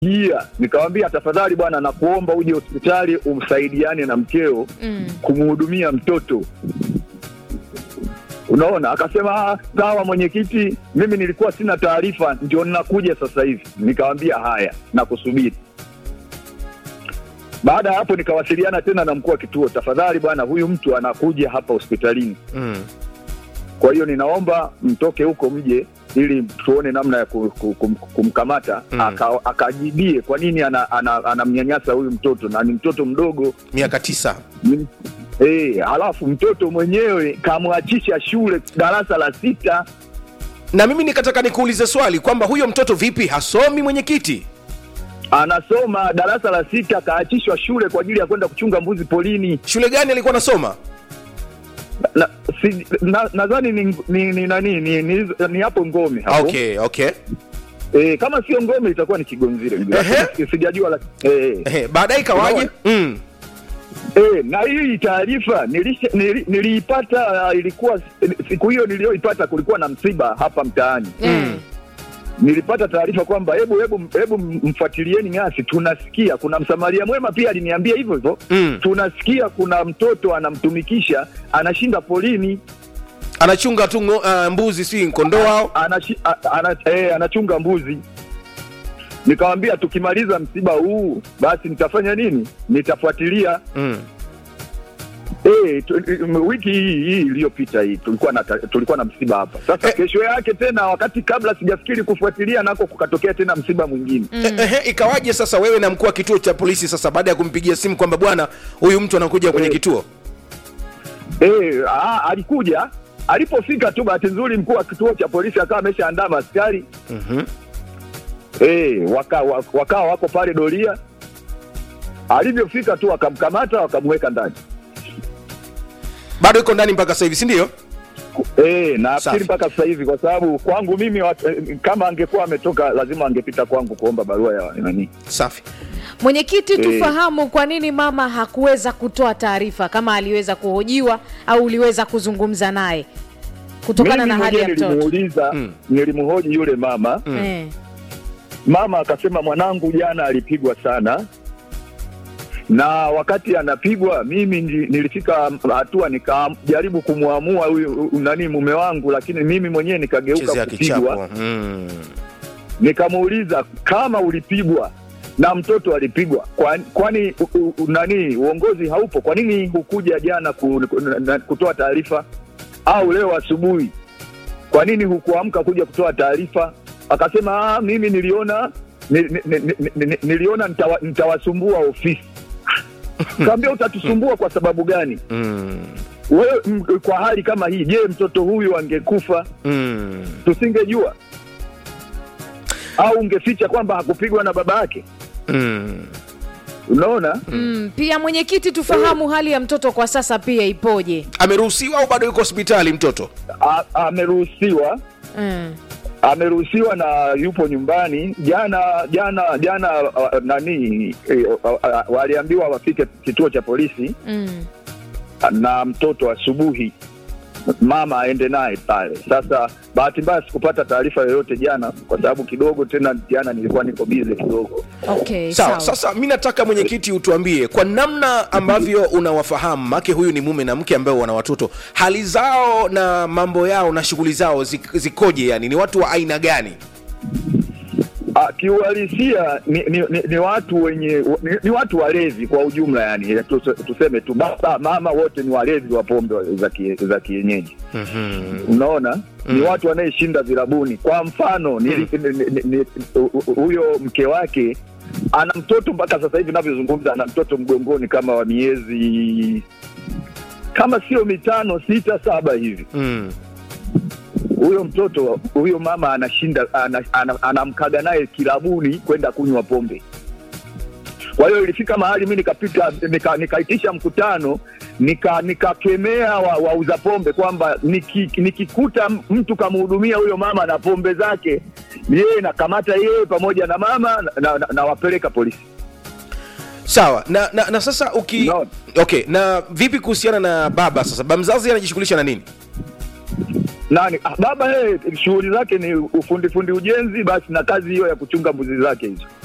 Iya, nikamwambia tafadhali bwana, nakuomba uje hospitali umsaidiane na mkeo Mm. kumhudumia mtoto. Unaona, akasema "Ah, sawa mwenyekiti, mimi nilikuwa sina taarifa, ndio ninakuja sasa hivi. Nikamwambia haya, nakusubiri. Baada ya hapo nikawasiliana tena na mkuu wa kituo, tafadhali bwana, huyu mtu anakuja hapa hospitalini, Mm. kwa hiyo ninaomba mtoke huko mje ili tuone namna ya ku- ku- kum- kumkamata Mm. aka, akajibie kwa nini anamnyanyasa ana, ana anamnyanyasa huyu mtoto na ni mtoto mdogo miaka tisa ni- Eh, halafu mtoto mwenyewe kamwachisha shule darasa la sita. na mimi nikataka nikuulize swali kwamba huyo mtoto vipi hasomi mwenyekiti Anasoma darasa la sita, kaachishwa shule kwa ajili ya kwenda kuchunga mbuzi polini. shule gani alikuwa anasoma Na- si- na- nadhani ni, ni, ni, nani ni, ni, ni hapo Ngome hapo. okay okay Eh, kama sio Ngome itakuwa ni Kigonzile. Lakini Sijajua la, eh, Ehe, baadaye ikawaje mm. eh, na hii taarifa nilisha- nili- niliipata uh, ilikuwa siku hiyo niliyoipata kulikuwa na msiba hapa mtaani. Mm. nilipata taarifa kwamba hebu hebu hebu mfuatilieni Ng'asi, tunasikia kuna msamaria mwema pia aliniambia hivyo hivyo Mm. tunasikia kuna mtoto anamtumikisha anashinda polini anachunga tu ngo- ah, mbuzi si kondoo hao anashi, a, ana, eh, anachunga mbuzi. Nikamwambia tukimaliza msiba huu basi nitafanya nini? Nitafuatilia. mm. Eh, tu, m- wiki hii hii iliyopita hii tulikuwa na ta- tulikuwa na msiba hapa. Sasa Eh. kesho yake tena, wakati kabla sijafikiri kufuatilia, nako kukatokea tena msiba mwingine. Eh, ehe, ikawaje sasa wewe na mkuu wa kituo cha polisi sasa baada ya kumpigia simu kwamba bwana huyu mtu anakuja kwenye Eh. kituo Eh, ah, alikuja alipofika tu, bahati nzuri mkuu wa kituo cha polisi akawa ameshaandaa maaskari Mhm. eh, waka, wa- wakawa wako pale doria. Alivyofika tu wakamkamata wakamweka ndani bado iko ndani mpaka sasa hivi si ndio eh, na Safi. nafikiri mpaka sasa hivi, kwa sababu kwangu mimi wat, eh, kama angekuwa ametoka lazima angepita kwangu kuomba barua ya nani. safi Mwenyekiti, Eh. tufahamu kwa nini mama hakuweza kutoa taarifa kama aliweza kuhojiwa au uliweza kuzungumza naye kutokana Mimi na hali ya mwenyewe mtoto nilimuuliza, Mm. nilimhoji yule mama eh. Mama akasema mwanangu jana alipigwa sana, na wakati anapigwa mimi ndi- nilifika hatua nikajaribu kumwamua huyu huyu nani mume wangu, lakini mimi mwenyewe nikageuka chezea kupigwa. kichapo mm. Nikamuuliza kama ulipigwa na mtoto alipigwa, kwa- kwani u- u- u- nani uongozi haupo? Kwa nini hukuja jana ku, ku, na- kutoa taarifa au leo asubuhi? Kwa nini hukuamka kuja kutoa taarifa? Akasema ah, mimi niliona ni, ni, ni, ni, ni, niliona nitawa, nitawasumbua ofisi. Kaambia utatusumbua kwa sababu gani? Mm. Wewe m- kwa hali kama hii, je, mtoto huyu angekufa Mm. tusingejua au ungeficha kwamba hakupigwa na baba yake? Mm. Unaona, mm. Pia mwenyekiti, tufahamu hali ya mtoto kwa sasa pia ipoje? ameruhusiwa au bado yuko hospitali mtoto A- ameruhusiwa mm. ameruhusiwa na yupo nyumbani. Jana jana jana uh, nani eh, uh, uh, waliambiwa wafike kituo cha polisi Mm. na mtoto asubuhi, mama aende naye pale. Sasa bahati mbaya sikupata taarifa yoyote jana, kwa sababu kidogo tena jana nilikuwa niko bize kidogo. Okay, sawa sawa. sasa mi nataka mwenyekiti utuambie kwa namna ambavyo unawafahamu make huyu ni mume na mke ambao wana watoto hali zao na mambo yao na shughuli zao zik- zikoje yani ni watu wa aina gani Ah, kiuhalisia ni, ni, ni, ni watu wenye ni, ni watu walevi kwa ujumla, yani tuse- tuseme tu baba mama wote ni walevi wa pombe za ki- za kienyeji. Unaona, ni watu wanayeshinda virabuni. Kwa mfano nili- ni- ni- ni- hu- hu- huyo mke wake ana mtoto mpaka sasa hivi navyozungumza, ana mtoto mgongoni kama wa miezi kama sio mitano sita saba hivi mm. huyo mtoto huyo mama anashinda ana- ana- anamkaga naye kilabuni kwenda kunywa pombe. Kwa hiyo ilifika mahali mi nikapita nika- nikaitisha mkutano nika nikakemea wa- wauza pombe kwamba niki- nikikuta mtu kamhudumia huyo mama na pombe zake, yeye nakamata yeye pamoja na mama na, na, na, nawapeleka polisi. sawa na, na, na sasa uki Naona. okay na vipi kuhusiana na baba sasa baba mzazi anajishughulisha na nini Nani ah, baba yeye shughuli zake ni ufundi fundi ujenzi, basi na kazi hiyo ya kuchunga mbuzi zake hizo.